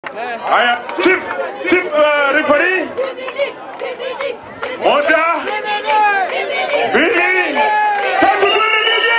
Haya, chief, chief uh, referee. Moja, mbili, tatu, twende DJ,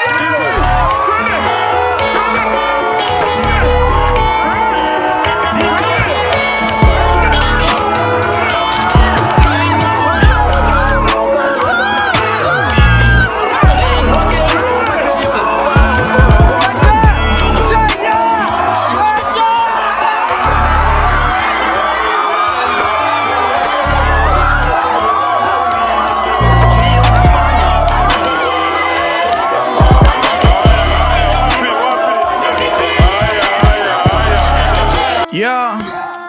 Yeah.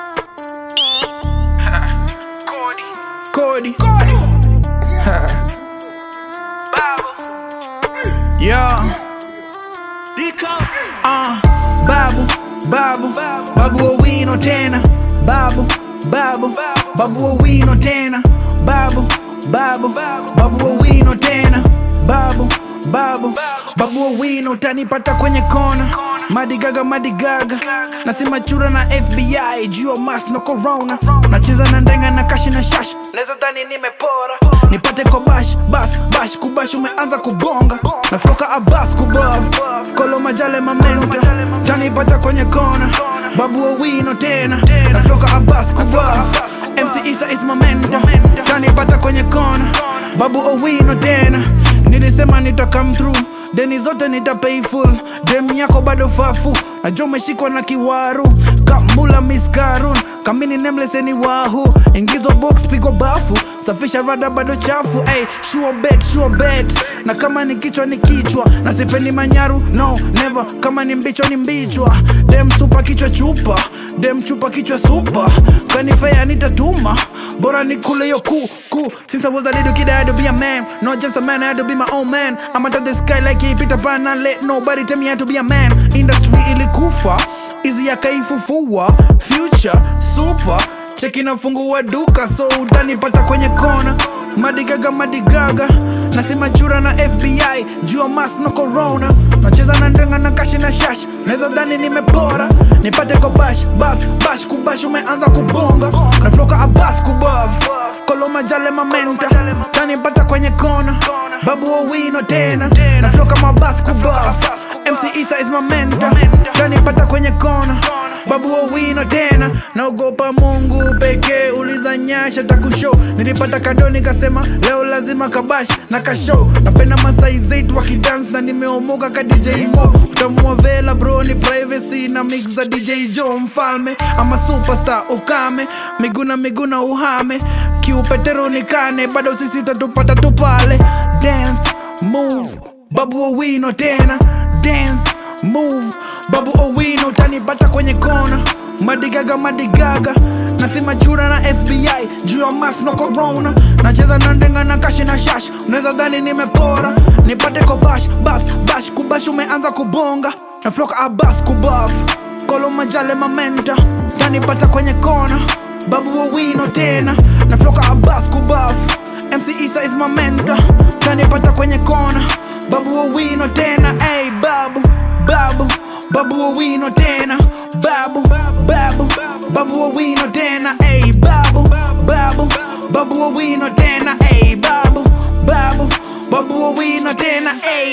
Cody. Cody. Cody. yeah. Uh, babu, babu, babu owino tena. Babu, babu, babu owino tena. Babu, babu, babu owino tena. Babu, babu, babu owino utanipata kwenye kona. Madigaga, madigaga, nasema chura na FBI juu ya mas no corona. Nacheza na ndenga na kashi na shash, naweza dhani nimepora. Nipate kwa bash, bas, bash, kubash umeanza kubonga. Nafoka abas kubov, kolo majale mamenta, tanipata kwenye kona. Babu owino tena, nafoka abas kubov. MC Isa is momenta, tanipata kwenye kona. Babu owino tena, nilisema nita come through deni zote nita pay full dem yako bado fafu najua umeshikwa na kiwaru kamula miskarun kamini nemleseni wahu ingizo box pigo bafu safisha rada bado chafu ay, sure bet, sure bet na kama ni kichwa ni kichwa na sipendi manyaru no never kama ni mbichwa ni mbichwa dem supa kichwa chupa dem chupa kichwa supa kanifea nitatuma bora ni kule yo ku ku since I was a little kid I had to be a man not just a man I had to be my own man I'm under the sky like he Peter Pan and let nobody tell me I had to be a man industry ilikufa izi yakaifufua future super cheki nafungua duka so utanipata kwenye kona madigaga madigaga nasema chura na fbi jua mas no corona nacheza na ndenga na kashi na shash naweza dhani nimepora nipate kwa bash bas bash kubash umeanza kubonga nafloka abas kubav kolo majale mamenta tanipata kwenye kona babu owino tena nafloka mabas kubav mc isa is mamenta tanipata kwenye kona babu owino tena naogopa mungu pekee uliza nyasha takushow nilipata kado nikasema leo lazima kabash na kashow napenda masai zetu wakidance na nimeomoka ka dj mo utamua vela bro ni privacy na mix za dj jo mfalme ama superstar ukame miguna miguna uhame kiupetero nikane bado sisi utatupata tupale dance move babu owino tena dance move babu owino utanipata kwenye kona madigaga madigaga nasema chura na fbi juu ya mas no corona nacheza na ndenga na kashi na shash unaweza dhani nimepora nipate ko bash bas bash kubash umeanza kubonga na floka abas kubaf kolo majale mamenta tanipata kwenye kona babu owino tena na floka abas kubaf mc isa is mamenta tanipata kwenye kona babu owino tena ay babu babu babu owino tena babu babu babu owino tena ay babu babu babu owino tena ay babu babu babu owino tena ay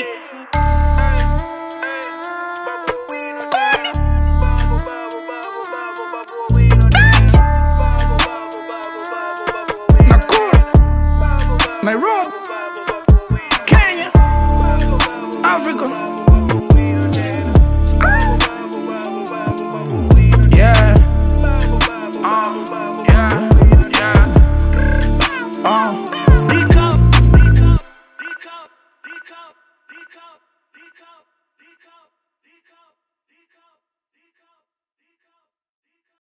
Nakuru Nairobi